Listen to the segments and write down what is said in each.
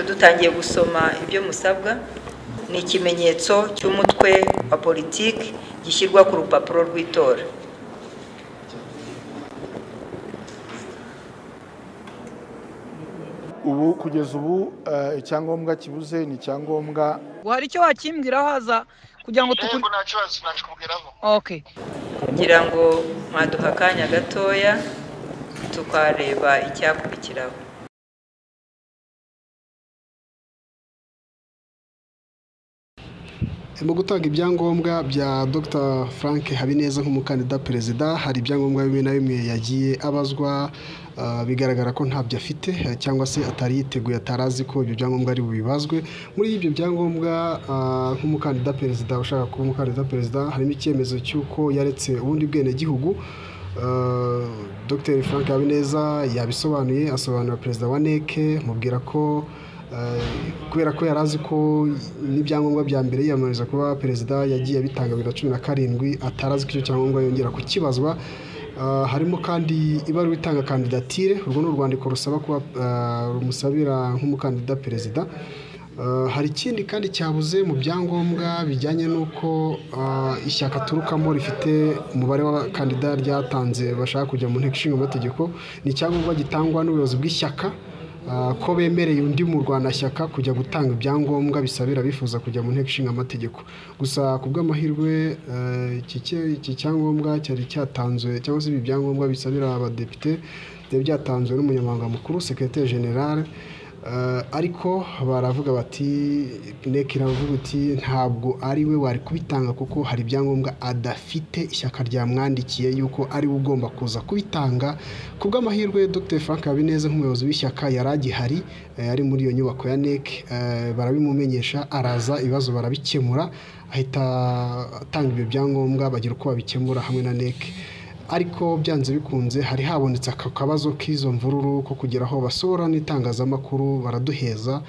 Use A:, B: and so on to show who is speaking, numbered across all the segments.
A: dutangiye gusoma ibyo musabwa ni ikimenyetso cy'umutwe wa politiki gishyirwa ku rupapuro rw'itora
B: ubu kugeza ubu eh, icyangombwa kibuze ni icyangombwa
C: ngo hari icyo wakimbwiraho haza kugira ngo tukuri
D: yego nta kibazo nakikubwiraho
C: okay
A: kugira ngo mwaduha akanya gatoya tukareba icyakurikiraho
E: mu gutanga ibyangombwa bya dr frank habineza nk'umukandida perezida hari ibyangombwa bimwe na bimwe yagiye abazwa ah, bigaragara ko ntabyo afite eh, cyangwa se atari yiteguye atari azi ko ibyo byangombwa ari bubibazwe muri ibyo byangombwa ah, nk'umukandida perezida ushaka kuba umukandida perezida harimo icyemezo cy'uko yaretse ubundi bwenegihugu Uh, Dr Frank Habineza yabisobanuye asobanura perezida wa NEC mubwira ko uh, kubera ko yari azi ko n'ibyangombwa bya mbere yiyamamariza kuba perezida yagiye abitanga bibiri na cumi na karindwi atari azi ko icyo cyangombwa yongera kukibazwa Uh, harimo kandi ibaruwa itanga kandidatire urwo ni urwandiko rusaba kuba uh, rumusabira nk'umukandida perezida Uh, hari ikindi kandi cyabuze mu byangombwa bijyanye n'uko uh, ishyaka aturukamo rifite umubare w'abakandida ryatanze bashaka kujya mu nteko ishinga amategeko ni icyangombwa gitangwa n'ubuyobozi bw'ishyaka uh, ko bemereye undi murwanashyaka kujya gutanga ibyangombwa bisabira abifuza kujya mu nteko ishinga amategeko gusa ku bw'amahirwe uh, iki cye- iki cyangombwa cyari cyatanzwe cyangwa se ibi byangombwa bisabira abadepite byari byatanzwe n'umunyamabanga mukuru sekretari generale Uh, ariko baravuga bati NEC iravuga iti ntabwo ari we wari kubitanga kuko hari ibyangombwa adafite ishyaka ryamwandikiye yuko ari we ugomba kuza kubitanga ku bw'amahirwe Dr Frank Habineza nk'umuyobozi w'ishyaka yari agihari eh, ari muri iyo nyubako ya NEC eh, barabimumenyesha araza ibibazo barabikemura ahita atanga ibyo byangombwa bagira uko babikemura hamwe na NEC ariko byanze bikunze hari habonetse aka kabazo k'izo mvururu ko kugira aho basohora n'itangazamakuru baraduheza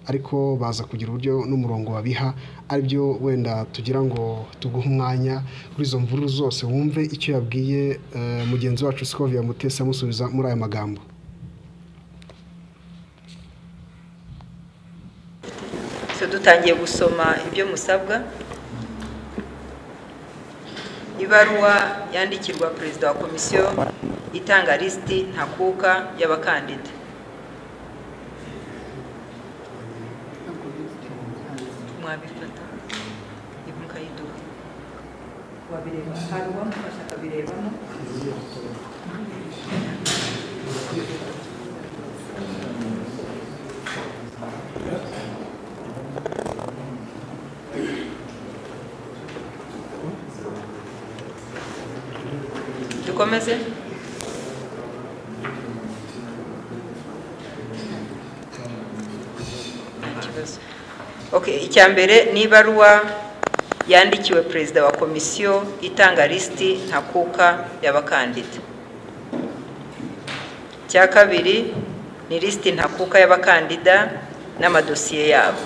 E: ariko baza kugira uburyo n'umurongo babiha aribyo wenda tugira ngo tuguhe umwanya kuri izo mvururu zose wumve icyo yabwiye eh, mugenzi wacu Scovia Mutesa amusubiza muri aya magambo
A: so dutangiye gusoma ibyo musabwa ibaruwa yandikirwa perezida wa komisiyo itanga lisiti ntakuka y'abakandida mwabifata ibi mukayiduha wabireba hari uwamufasha akabirebamo dukomeze nta kibazo Okay, icya mbere ni ibaruwa yandikiwe perezida wa komisiyo itanga lisiti ntakuka y'abakandida icya kabiri ni lisiti ntakuka y'abakandida n'amadosiye yabo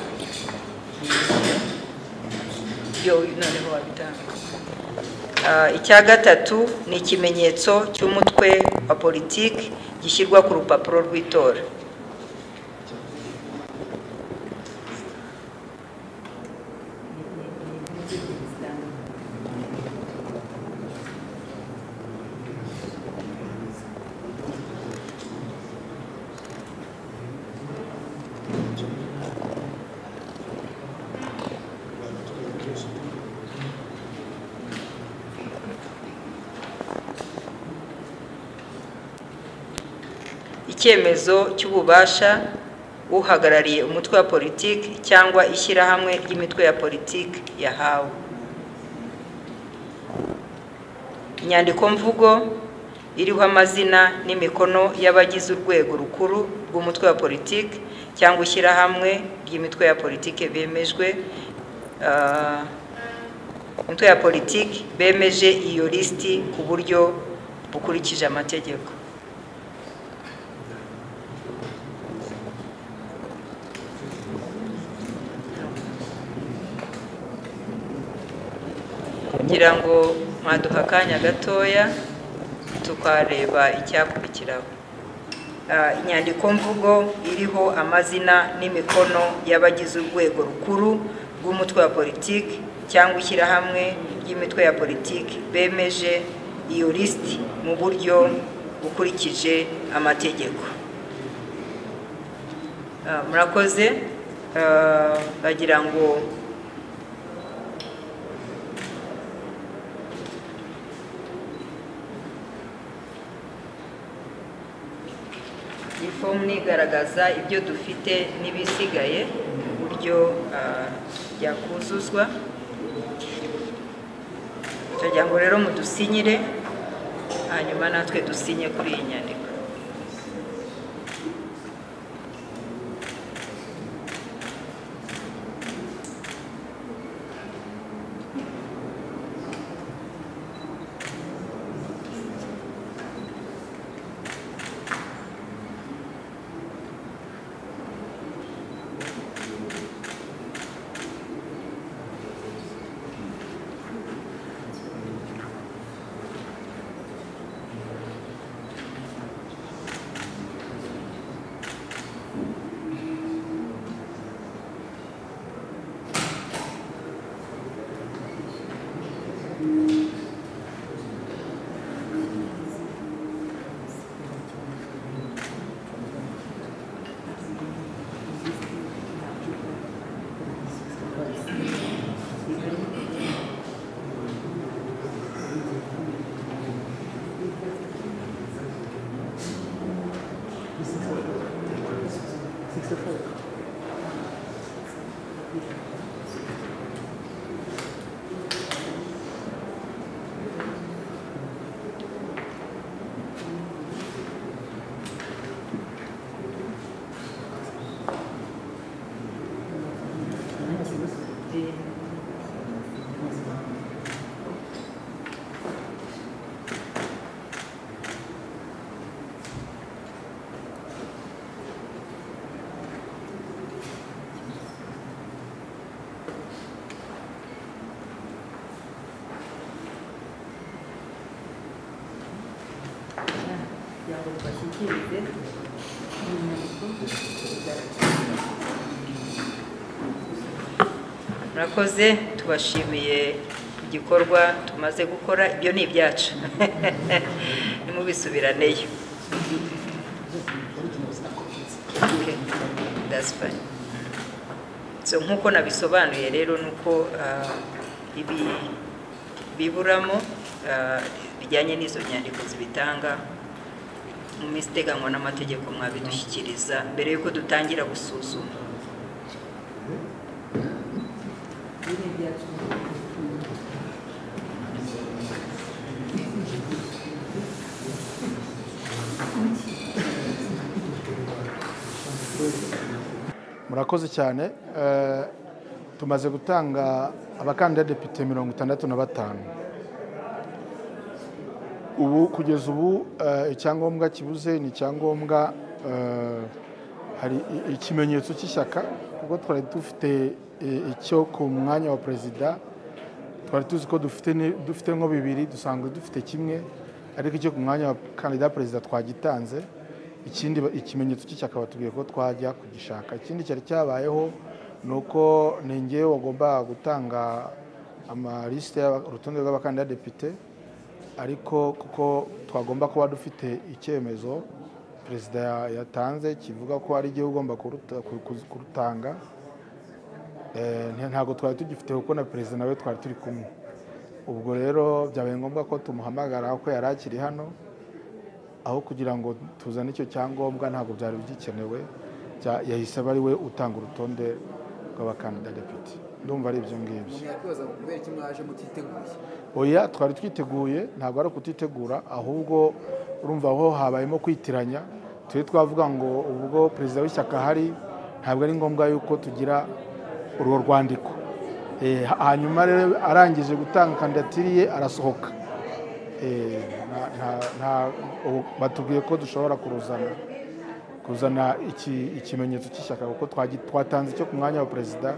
A: yo noneho wabitanga Ah, icya gatatu ni ikimenyetso cy'umutwe wa politiki gishyirwa ku rupapuro rw'itora icyemezo cy'ububasha uhagarariye umutwe wa politiki cyangwa ishyirahamwe ry'imitwe ya politiki yahawe inyandikomvugo iriho amazina n'imikono y'abagize urwego rukuru rw'umutwe wa politiki cyangwa ishyirahamwe ry'imitwe ya politiki bemejwe ah, imitwe ya politiki bemeje iyo lisiti ku buryo bukurikije amategeko kugira ngo mwaduha akanya gatoya tukareba icyakurikiraho ah, inyandiko mvugo iriho amazina n'imikono y'abagize urwego rukuru rw'umutwe wa politiki cyangwa ishyirahamwe ry'imitwe ya politiki bemeje iyo lisiti mu buryo bukurikije amategeko Ah, murakoze Ah, bagira ngo iyi fomu nigaragaza ibyo dufite n'ibisigaye mu buryo ah, byakuzuzwa turagira ngo rero mudusinyire hanyuma natwe dusinye kuri iyi nyandiko murakoze tubashimiye igikorwa tumaze gukora ibyo ni ibyacu nimubisubiraneyo Okay, that's fine. So, nk'uko nabisobanuye rero ni uko ah, ibi biburamo ah, bijyanye n'izo nyandiko zibitanga mu minsi iteganywa n'amategeko mwabidushyikiriza mbere y'uko dutangira gusuzuma
B: murakoze cyane Eh, tumaze gutanga abakandida depite mirongo itandatu na batanu ubu kugeza ubu eh, icyangombwa kibuze ni icyangombwa eh, hari i- ikimenyetso cy'ishyaka kuko twari dufite eh, icyo ku mwanya wa perezida twari tuzi ko dufite ni- dufite nko bibiri dusanzwe dufite kimwe ariko icyo ku mwanya wa kandida perezida twagitanze ikindi ba- ikimenyetso cy'ishyaka batubwiye ko twajya kugishaka ikindi cyari cyabayeho ni uko ni ngewe wagombaga gutanga amalisite y'aba- urutonde rw'abakandida depite ariko kuko twagomba kuba dufite icyemezo perezida ya- yatanze kivuga ko ari igihe ugomba kuruta- ku- ku- kurutanga Eh, nta- ntabwo twari tugifite kuko na perezida nawe twari turi kumwe ubwo rero byabaye ngombwa ko tumuhamagara kuko yari akiri hano aho kugira ngo tuzane icyo cyangombwa ntabwo byari bigikenewe bya- yahise aba ari we utanga urutonde rw'abakandida depite ndumva ari ibyo ngibyo
D: yakwibaza ngo kubera iki mwaje mutiteguye
B: oya twari twiteguye ntabwo ari ukutitegura ahubwo urumva aho habayemo kwitiranya turi twavuga ngo ubwo perezida w'ishyaka ahari ntabwo ari ngombwa yuko tugira urwo rwandiko Eh, ha- hanyuma rero arangije gutanga kandidatiri ye arasohoka Eh, nta- nta- nta- ubu batubwiye ko dushobora kuruzana kuzana iki- ikimenyetso cy'ishyaka kuko twagi- twatanze icyo ku mwanya wa perezida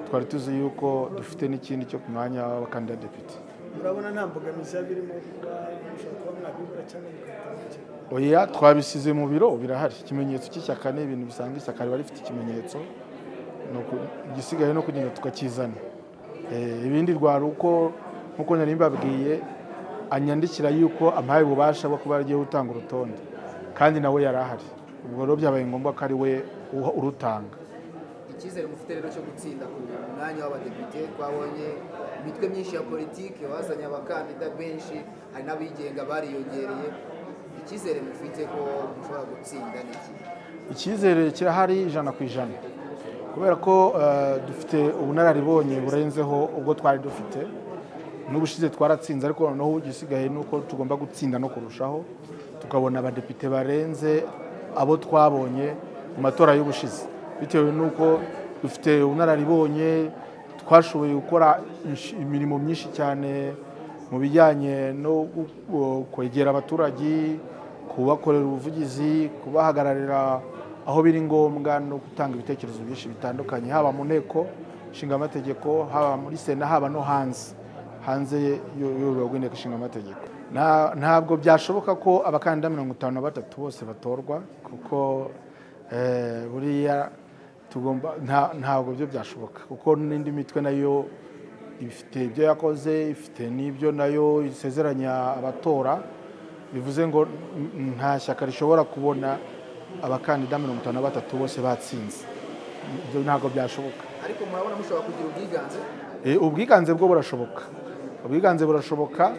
B: twari tuzi yuko dufite n'ikindi cyo ku mwanya w'abakandida depite
F: urabona nta mbogamizi yaba irimo kuba mushobora kuba mwabibura cyangwa mukabitangukira
B: oya twabisize mu biro birahari ikimenyetso cy'ishyaka ni ibintu bisanga ishyaka riba rifite ikimenyetso ni uku- igisigaye no kugenda tukakizana Eh, ibindi rwari uko nkuko nari mbabwiye anyandikira yuko ampaye ububasha bwo kuba agiye gutanga urutonde kandi nawe yari ahari ubwo rero byabaye ngombwa ko ari we uha- urutanga
D: icyizere mufite rero cyo gutsinda ku mwanya w'abadepite twabonye imitwe myinshi ya politiki bazanye abakandida benshi hari n'abigenga bariyongereye icyizere mufite ko mushobora gutsinda ni iki
B: icyizere kirahari ijana ku ijana kubera ko eh, dufite ubunararibonye burenzeho ubwo twari dufite n'ubushize twaratsinze ariko noneho igisigaye ni uko tugomba gutsinda no kurushaho tukabona abadepite barenze abo twabonye mu matora y'ubushize bitewe n'uko dufite ubunararibonye twashoboye gukora inshi- imirimo myinshi cyane mu bijyanye no gu- gu- kwegera abaturage kubakorera ubuvugizi kubahagararira aho biri ngombwa no gutanga ibitekerezo byinshi bitandukanye haba mu nteko nshingamategeko haba muri sena haba no hanze hanze y'urwego rw'inteko nshingamategeko Na- ntabwo byashoboka ko abakandida mirongo itanu na batatu bose batorwa kuko eh, buriya tugomba nta- ntabwo byo byashoboka kuko n'indi mitwe nayo ifite ibyo yakoze ifite n'ibyo nayo isezeranya abatora bivuze ngo n- nta shyaka rishobora kubona abakandida mirongo itanu na batatu bose batsinze ibyo ntabwo byashoboka
D: ariko murabona mushobora kugira ubwiganze
B: Eh, ubwiganze bwo burashoboka ubwiganze burashoboka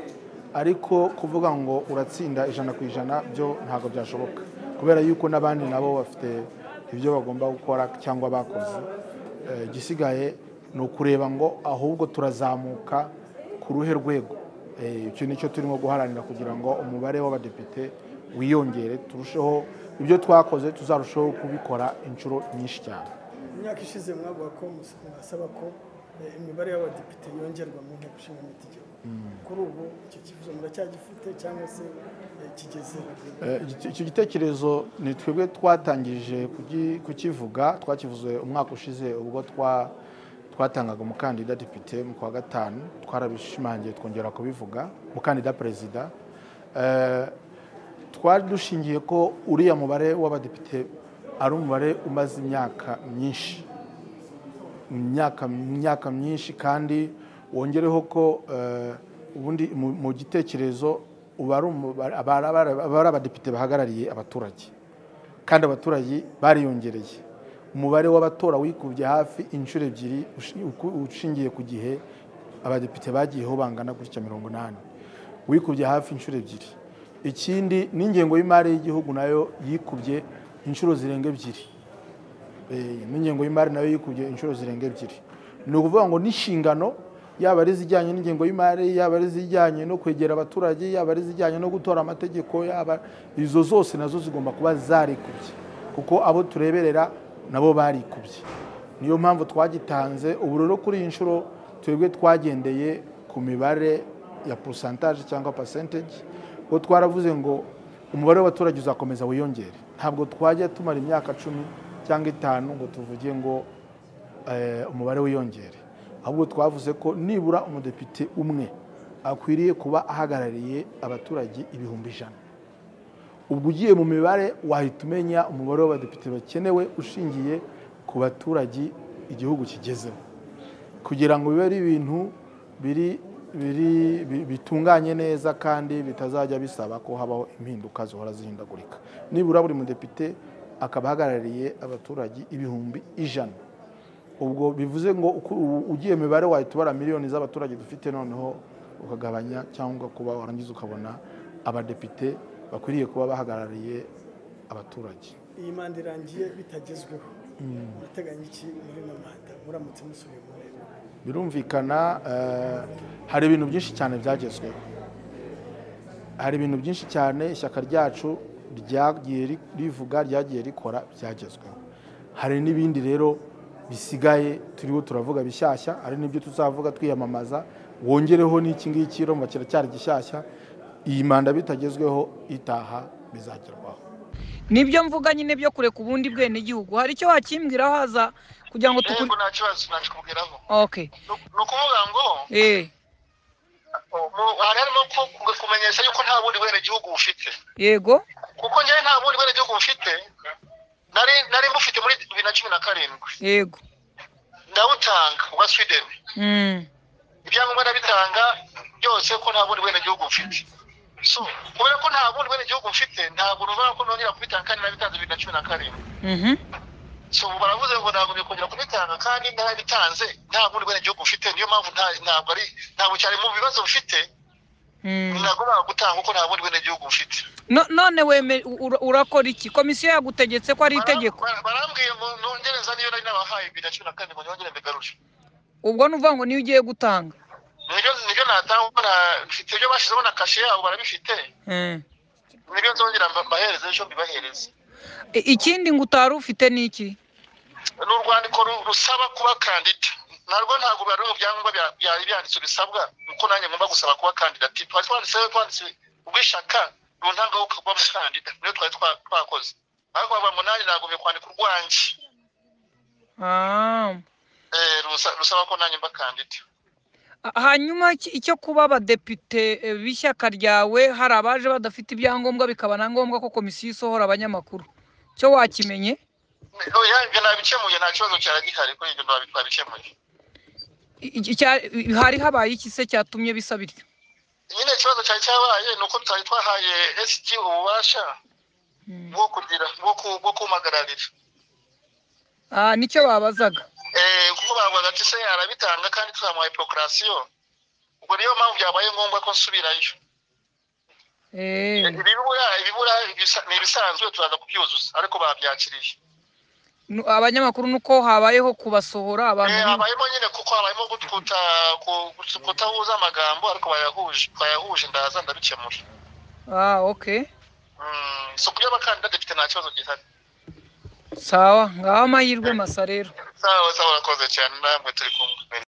B: ariko kuvuga ngo uratsinda ijana ku ijana byo ntabwo byashoboka kubera yuko n'abandi nabo bafite ibyo bagomba gukora cyangwa bakoze Eh, igisigaye ni ukureba ngo ahubwo turazamuka ku ruhe rwego Eh, icyo ni cyo turimo guharanira kugira ngo umubare w'abadepite wiyongere turusheho ibyo twakoze tuzarusheho kubikora inshuro nyinshi cyane
F: imyaka ishize mwavuga ko mus- mwasaba ko eh, imibare y'abadepite yongerwa mu nteko ishinga amategeko kuri ubu icyo kibazo muracyagifite cyangwa se eh, kigeze
B: Eh, igite- icyo gitekerezo ni twebwe twatangije kugi- kukivuga twakivuze umwaka ushize ubwo twa- twatangaga umukandida depite mu kwa gatanu twarabishimangiye twongera kubivuga umukandida perezida Eh, twari dushingiye ko uriya mubare w'abadepite ari umubare umaze imyaka myinshi imyaka imyaka myinshi kandi wongereho ko eh, ubundi mu- mu gitekerezo uba ari umu- aba ari- aba ari- aba ari abadepite bahagarariye abaturage kandi abaturage bariyongereye umubare w'abatora wikubye hafi inshuro ebyiri ushi- uku- ushingiye ku gihe abadepite bagiyeho bangana gutya mirongo inani wikubye hafi inshuro ebyiri ikindi n'ingengo y'imari y'igihugu nayo yikubye inshuro zirenga ebyiri Eh, n'ingengo y'imari nayo yikubye inshuro zirenga ebyiri ni ukuvuga ngo n'inshingano yaba ari izijyanye n'ingengo y'imari yaba ari izijyanye no kwegera abaturage yaba ari izijyanye no gutora amategeko yaba izo zose nazo zigomba kuba zarikubye kuko abo tureberera nabo barikubye niyo mpamvu twagitanze ubu rero kuri iyi nshuro twebwe twagendeye ku mibare ya posantaje cyangwa percentage ubwo twaravuze ngo umubare w'abaturage uzakomeza wiyongere ntabwo twajya tumara imyaka cumi cyangwa itanu ngo tuvuge ngo eh, umubare wiyongere ahubwo twavuze ko nibura umudepite umwe akwiriye kuba ahagarariye abaturage ibihumbi ijana ubwo ugiye mu mibare wahita umenya umubare w'abadepite bakenewe ushingiye ku baturage igihugu kigezeho kugira ngo bibe ari ibintu biri biri bi- bitunganye neza kandi bitazajya bisaba ko habaho impinduka zihora zihindagurika nibura buri mudepite akaba ahagarariye abaturage ibihumbi ijana ubwo bivuze ngo uku- u- ugiye mu mibare wahita ubara miliyoni z'abaturage dufite noneho ukagabanya cyangwa kuba warangiza ukabona abadepite bakwiriye kuba bahagarariye abaturage
F: iyi manda irangiye bitagezweho murateganya iki muri ino manda muramutse musubiye mu nteko
B: birumvikana eh, hari ibintu byinshi cyane byagezweho hari ibintu byinshi cyane ishyaka ryacu ryagiye ri- rivuga ryagiye rikora byagezweho hari n'ibindi rero bisigaye turiho turavuga bishyashya hari n'ibyo tuzavuga twiyamamaza wongereho n'iki ngiki urumva kiracyari gishyashya iyi manda bitagezweho itaha bizagerwaho
C: nibyo mvuga nyine byo kureka ubundi bwenegihugu hari icyo wakimbwiraho haza kugira ngo
G: yego
C: tukuri
G: nta kibazo nakikubwiraho
C: oke
G: ni ukuvuga ngo
C: eee
G: harimo kumenyesha yuko nta bundi bwenegihugu bufite
C: yego
G: kuko njyewe nta bundi bwenegihugu bufite nari nari mbufite muri bibiri na cumi na karindwi
C: yego
G: ndawutanga ubwa swideni
C: Mm.
G: ibyangombwa ndabitanga byose ko nta bundi bwenegihugu mfite so kubera ko nta bundi bwenegihugu mfite ntabwo numva ko nongera kubitanga kandi nabitanze bibiri na cumi na karindwi
C: Mhm.
G: so ubu baravuze ngo ntabwo kongera kubitanga kandi narabitanze nta bundi bwenegihugu mfite niyo mpamvu nta- ntabwo ari ntabwo cyari mu bibazo mfite
C: Mm.
G: nagombaga gutanga kuko nta bundi bwenegihugu mfite
C: No- none weme ura- urakora iki komisiyo yagutegetse ko ari itegeko
G: Bara- bara- barambwiye ngo nongereza niyo nari nabahaye bibiri na cumi na kane ngo nyongere mbigarure
C: ubwo nuvuga ngo niyo ugiye gutanga
G: nibyo nibyo natanga kuko na- mfite ibyo bashyizeho na kashe yabo barabifite
C: Mm.
G: nibyo nzongera mba- mbahereze ejo mbibahereze
C: I- ikindi ngo utari ufite ni iki
G: ni urwandiko ru- rusaba kuba kandida narwo ntabwo bari mu byangombwa bya- byari byanditse bisabwa kuko nanjye ngomba gusaba kuba kandida Ti- twari twanditseho twanditse ubw'ishyaka runaka wo kuba umukandida niyo twari twa- twakoze ariko bavuga ngo nanjye nagomye kwandika urwanjye
C: Ah.
G: Eh, rusa- rusaba ko nanjye mba kandida
C: hanyuma iki- icyo kuba abadepite eh, b'ishyaka ryawe hari abaje badafite ibyangombwa bikaba na ngombwa ko komisiyo isohora abanyamakuru cyo wakimenye
G: oya ibyo nabikemuye nta kibazo cyari gihari kuri ibyo nabi- twabikemuye
C: I- iki- cya- hari habaye iki se cyatumye bisa bityo
G: nyine ikibazo cyari cyabaye ni uko twari twahaye sg ububasha bwo kugira bwo ku- bwo kumpagararira
C: Ah, nicyo babazaga
G: Eh, kuko bavuga ati se arabitanga kandi tuzamuhaye prokurasiyo ubwo niyo mpamvu byabaye ngombwa ko nsubirayo
C: Eh,
G: Eh, ibibura ibibura ibisa- ni ibisanzwe turaza kubyuzuza ariko babyakiriye
C: nu- abanyamakuru nuko habayeho kubasohora abantu
G: Eh,
C: nyine.
G: habayemo nyine kuko habayemo gutwuta ku- gutu- kutahuza amagambo ariko bayahuje bayahuje ndaza ndabikemura
C: Ah, okay
G: Mm, so kuba abakandida depite nta kibazo gihari
C: sawa ngaho amahirwe masa rero
G: sawa sawa urakoze cyane namwe turi kumwe